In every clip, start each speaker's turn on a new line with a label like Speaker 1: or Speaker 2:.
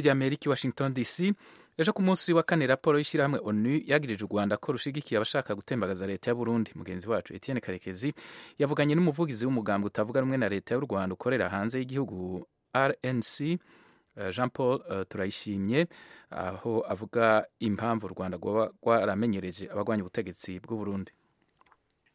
Speaker 1: rya amerika i washington dc ejo ku munsi wa kane raporo y'ishyirahamwe onu yagirije u rwanda ko rushigikiye abashaka gutembagaza leta ya burundi mugenzi wacu etienne karekezi yavuganye n'umuvugizi w'umugambwe utavuga rumwe na leta y'u rwanda ukorera hanze y'igihugu rnc uh, jean paul uh, turayishimye aho uh, avuga impamvu u rwanda rwaba rwaramenyereje abagwanya ubutegetsi bw'u burundi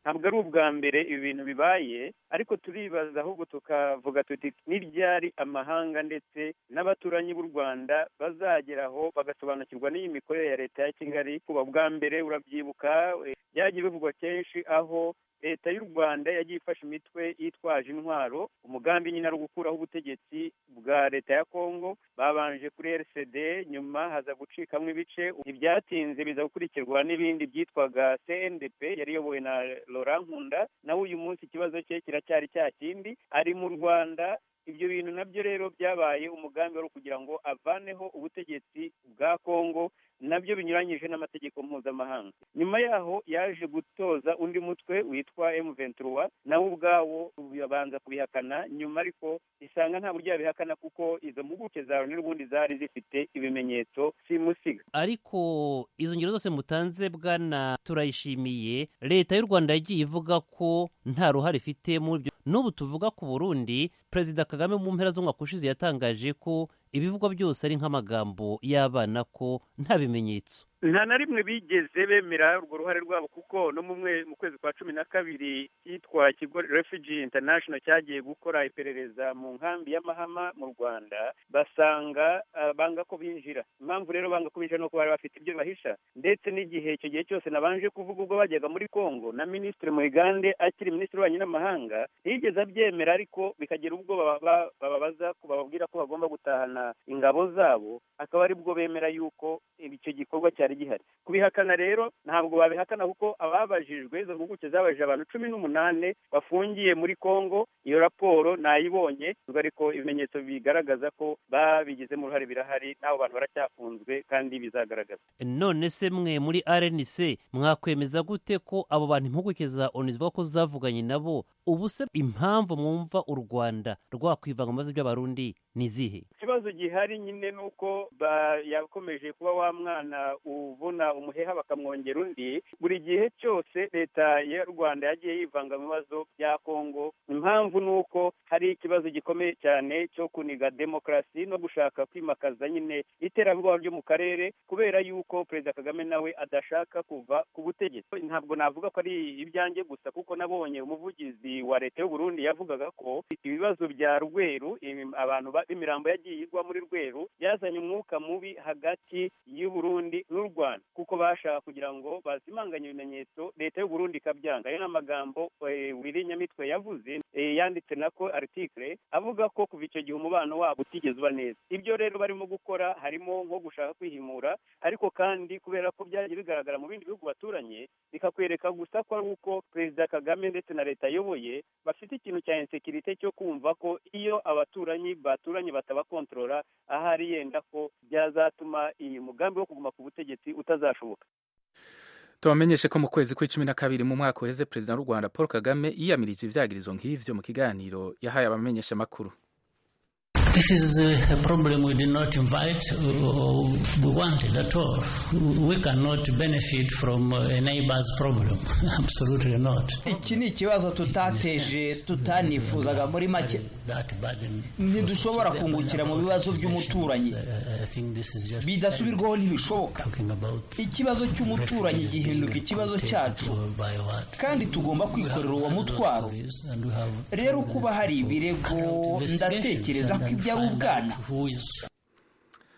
Speaker 2: ntabwo ari ubwa mbere ibi bintu bibaye ariko turibaza ahubwo tukavuga tuti n'iryari amahanga ndetse n'abaturanyi b'u rwanda bazageraho bagasobanukirwa n'iyi mikorere ya leta ya kigali kuba bwa mbere urabyibuka byagiye bivugwa kenshi aho leta y'u rwanda yagiye ifashe imitwe yitwaje intwaro umugambi nyine ari ugukuraho ubutegetsi bwa leta ya kongo babanje kuri rcd nyuma haza gucikamo ibice ibyatinze biza gukurikirwa n'ibindi byitwaga cndp yari iyobowe na laurent nkunda nawe uyu munsi ikibazo cye kiracyari cya kindi ari mu rwanda ibyo bintu nabyo rero byabaye umugambi wari ukugira ngo avaneho ubutegetsi bwa kongo nabyo binyuranyije n'amategeko mpuzamahanga nyuma yaho yaje gutoza undi mutwe witwa emuventura nawe ubwawo babanza kubihakana nyuma ariko isanga nta buryo yabihakana kuko izo mpuguke zawe n'ubundi zari zifite ibimenyetso simusiga
Speaker 3: ariko izo ngero zose mutanze bwana turayishimiye leta y'u rwanda yagiye ivuga ko nta ruhare ifite muri ibyo n'ubu tuvuga ku burundi perezida kagame mu mpera z'umwaka ushize yatangaje ko ibivugwa byose ari nk'amagambo y'abana ko nta bimenyetso
Speaker 2: nta na rimwe bigeze bemera urwo ruhare rwabo kuko no mu kwezi kwa cumi na kabiri cyitwa ikigo refugee international cyagiye gukora iperereza mu nkambi y'amahama mu rwanda basanga banga ko binjira impamvu rero banga ko binjira ni uko bari bafite ibyo bahisha ndetse n'igihe icyo gihe cyose nabanje kuvuga ubwo bajyaga muri congo na minisitiri muyigande akiri minisitiri w'ububanyi n'amahanga ntiyigeze abyemera ariko bikagira ubwo bababaza bababwira ko bagomba gutahana ingabo zabo akaba aribwo bemera yuko icyo gikorwa cya cyari gihari kubihakana rero ntabwo babihakana kuko ababajijwe izo mpuguke zabajije abantu cumi n'umunani bafungiye muri congo iyo raporo nayibonye ariko ibimenyetso bigaragaza ko babigizemo uruhare birahari n'abo bantu baracyafunzwe kandi bizagaragaza
Speaker 3: none se mwe muri rnc mwakwemeza gute ko abo bantu impuguke za onu zivuga ko zavuganye nabo ubu se impamvu mwumva u rwanda rwakwivanga mu bibazo by'abarundi ni izihe
Speaker 2: ikibazo gihari nyine ni uko yakomeje kuba wa mwana uvuna umuheha bakamwongera undi buri gihe cyose leta ya rwanda yagiye yivanga mu bibazo bya kongo impamvu ni uko hari ikibazo gikomeye cyane cyo kuniga demokarasi no gushaka kwimakaza nyine iterabwoba ryo mu karere kubera yuko perezida kagame nawe adashaka kuva ku butegetsi ntabwo navuga ko ari ibyanjye gusa kuko nabonye umuvugizi wa leta y'u Burundi yavugaga ko ibibazo bya rweru abantu b'imirambo yagiye igwa muri rweru byazanye umwuka mubi hagati y'u Burundi n'u Rwanda kuko bashaka kugira ngo bazimanganye ibimenyetso leta y'u Burundi ikabyanga ayo ni amagambo Nyamitwe yavuze yanditse nako article avuga ko kuva icyo gihe umubano wabo utigeze uba neza ibyo rero barimo gukora harimo nko gushaka kwihimura ariko kandi kubera ko byagiye bigaragara mu bindi bihugu baturanye bikakwereka gusa ko ari uko perezida kagame ndetse na leta ayoboye bafite ikintu cya insekirite cyo kumva ko iyo abaturanyi baturanye batabakontorora ahari yenda ko byazatuma iyi mugambi wo kuguma ku butegetsi utazashoboka
Speaker 1: tubamenyeshe ko mu kwezi kw'icumi na kabiri mu mwaka uheze perezida w'u rwanda paul kagame yiyamirije ibyagirizo nk'ibyo mu kiganiro yahaye abamenyeshamakuru
Speaker 4: This is a problem we did not invite, we wanted at all. We cannot benefit from a neighbor's problem. Absolutely not.
Speaker 5: Iki ni ikibazo tutateje tutanifuzaga muri make. Ntidushobora kungukira mu bibazo by'umuturanyi. Bidasubirwaho ntibishoboka. Ikibazo cy'umuturanyi gihinduka ikibazo cyacu. Kandi tugomba kwikorera uwo mutwaro. Rero kuba hari ibirego ndatekereza ko ibyo ari ubwana